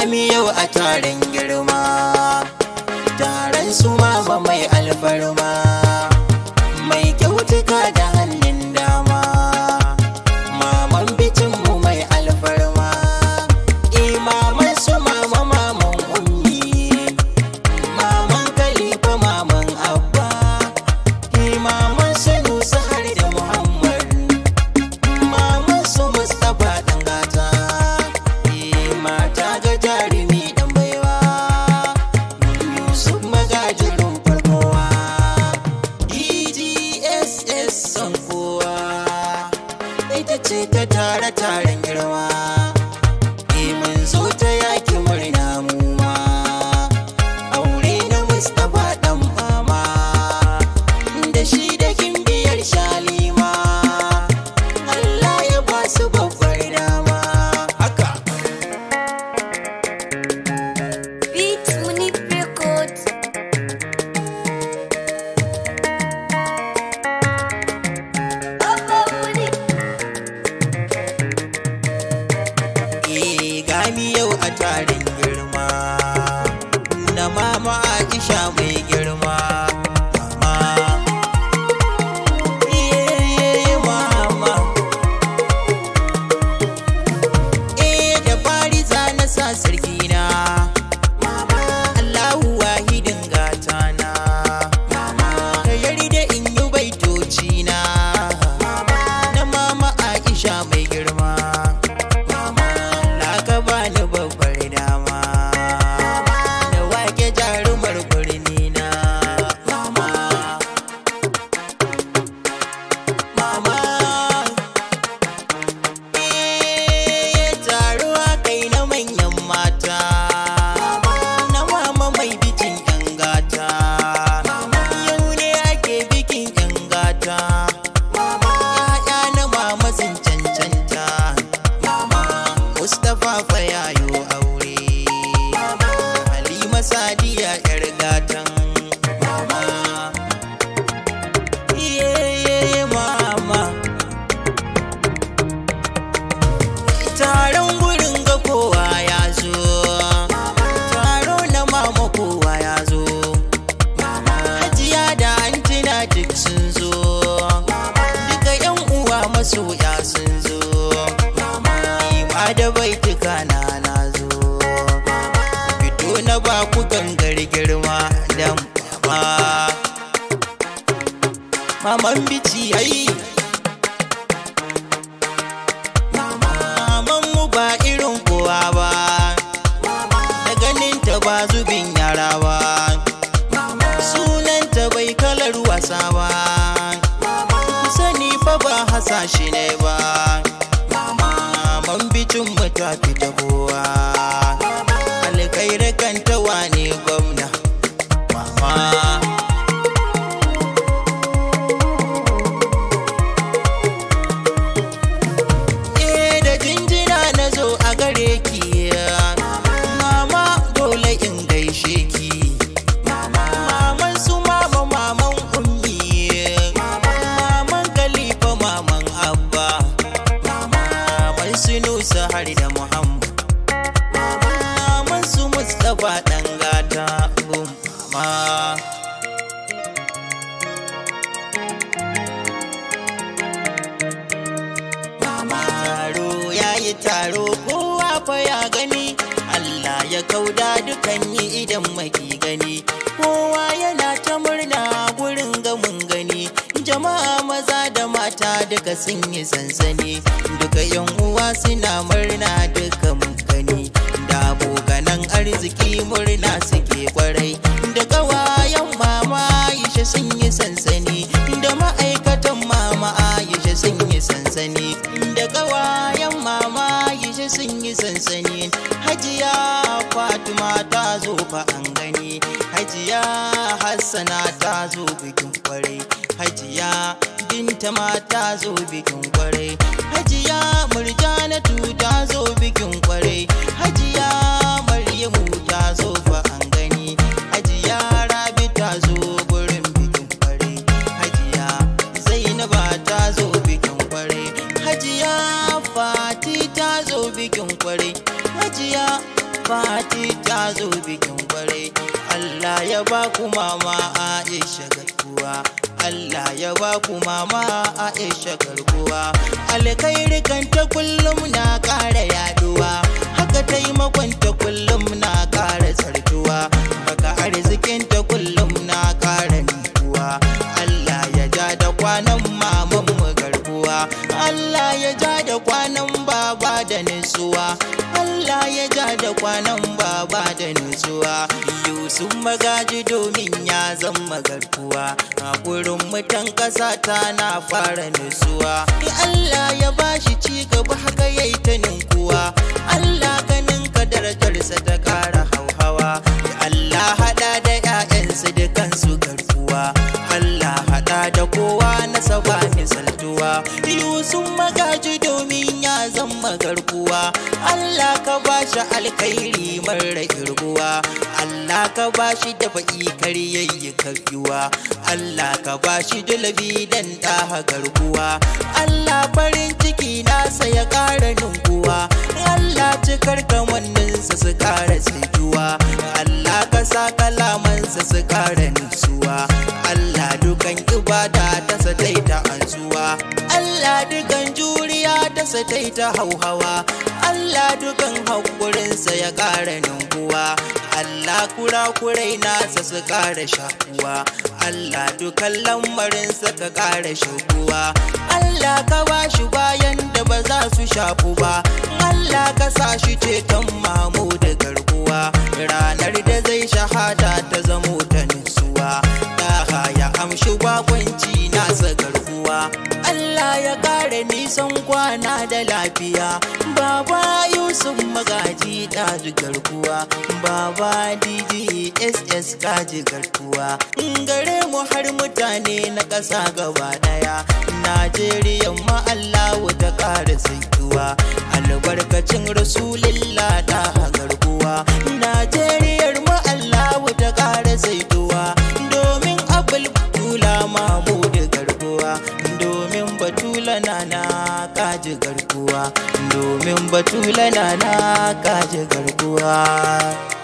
gami yau a taron girma taron su mama mai alfarma mai kyautuka da hannun dama maman bicinmu mai alfarma imaman su mama maman ummi maman kalifa maman abba imaman su nusa har da muhammad maman su mustapha dan gata eh, mata ga jarumi dan baiwa yusuf magajirin farkowa DGSS son kowa ita ce ta tare taren girma eh, mun zo ta yaki murna mu ma aure na mustapha dan mama da shi da kimbiyar shalima Allah ya ba su babbar dama haka Beat Munif Records. Abba Munif. Eh, gani yau a tarin girma na mama Aisha mai girma mama eh mama eh da fari za na sa sarki na mama Allahu wahidin gata na mama ka yarda in yi baitoci na mama na mama Aisha mai girma Na ka bani babbar dama Da wake jarumar birni na Mama Mama Eh, taruwa kai na manyan mata Na mama mai bikin yan gata Yau ne ake bikin yan gata Ya'ya na mama sun cancanta Mustapha fa yayo aure Halima Sadiya yar gatan mama Iye mama Taron gurin ga kowa ya zo Taro na mama kowa ya zo Hajiya da antina duk sun zo Duka yan uwa masoya sun zo Ima da baituka na na zo Fito na ba ku gangar girma dan mama Maman bici ai Maman mu ba irin kowa ba Da ganin ta ba zubin yara ba Sunanta bai kalar wasa ba Sani fa ba hasashe ne ba Maman bicin mu ta fita kowa Alkairar kanta wane gwamna Mama Eh da jinjina na zo a gare ki Mama dole in gaishe ki Maman su mama maman ummi Maman Khalifa maman Abba Maman su Nusa har da Muhammad Maman su Mustapha dan gata gun mama Taro ya yi taro kowa fa ya gani Allah ya kauda dukan yi idan maki gani kowa yana ta murna gurin gamun gani jama'a maza da mata duka sun yi sansani duka yan uwa suna murna duka mun gani da abokanan arziki murna suke kwarai da kawayen mama Aisha sun yi sansani da ma'aikatan mama Aisha sun yi sansani da kawayen mama Aisha sun yi sansani hajiya Fatima ta zo fa an gani hajiya Hassana ta zo bikin kwarai hajiya binta ma ta zo bikin kwarai hajiya murjanatu ta zo bikin kwarai hajiya maryamu ta zo fa an gani hajiya rabi ta zo gurin bikin kwarai hajiya zainaba ta zo bikin kwarai hajiya fati ta zo bikin kwarai hajiya fati ta zo bikin kwarai Allah ya ba ku mama Aisha garkuwa Allah ya ba ku mama Aisha garkuwa alkhairi kan ta kullum na ƙara yaduwa haka taimakon ta kullum na ƙara sartuwa baka arzikin ta kullum na ƙara nikuwa Allah ya ja da kwanan maman mu garkuwa Allah ya ja da kwanan baba da nutsuwa Allah ya ja da kwanan baba da nutsuwa Yusuf magaji domin ya zama garkuwa a gurin mutan ƙasa ta na fara nutsuwa Allah ya bashi ci gaba haka yayi ta ninkuwa Allah ka ninka darajarsa ta ƙara hauhawa Allah hada da 'ya'yansu dukansu garkuwa Allah hada da kowa na saba misaltuwa Yusuf magaji domin ya zama garkuwa Allah ka bashi alkhairi mara irguwa Allah ka bashi da fa'i karyayyi karyuwa Allah ka bashi dalabi dan ɗaha garkuwa Allah farin ciki nasa ya ƙara ninkuwa Allah cikar kamanninsa su ƙara saituwa Allah ka sa kalamansa su ƙara nutsuwa Allah dukan ibada ta sa ta ansuwa Allah dukan juriya ta sa ta hauhawa Allah dukan haƙurinsa ya ƙara ninkuwa Allah kura-kurai nasa su ƙara shakuwa Allah dukan lamarinsa ka ƙara shakuwa Allah ka ba shi bayan da ba za su shafu ba Allah ka sa shi ceton mamu da garkuwa ranar da zai shahada ta zamo ta nutsuwa Daha ya amshi bakwanci nasa garkuwa Allah ya ƙara nisan kwana da lafiya Baba Yusuf magaji kaji garkuwa Baba DJ SS kaji garkuwa Gare mu har mutane na ƙasa gaba ɗaya Najeriya ma Allah ta ƙara saituwa Albarkacin Rasulillah ta garkuwa Najeriyar ma Allah ta ƙara saituwa Domin abul tula mamu da garkuwa Domin batula na na kaji garkuwa Domin batula na na kaji garkuwa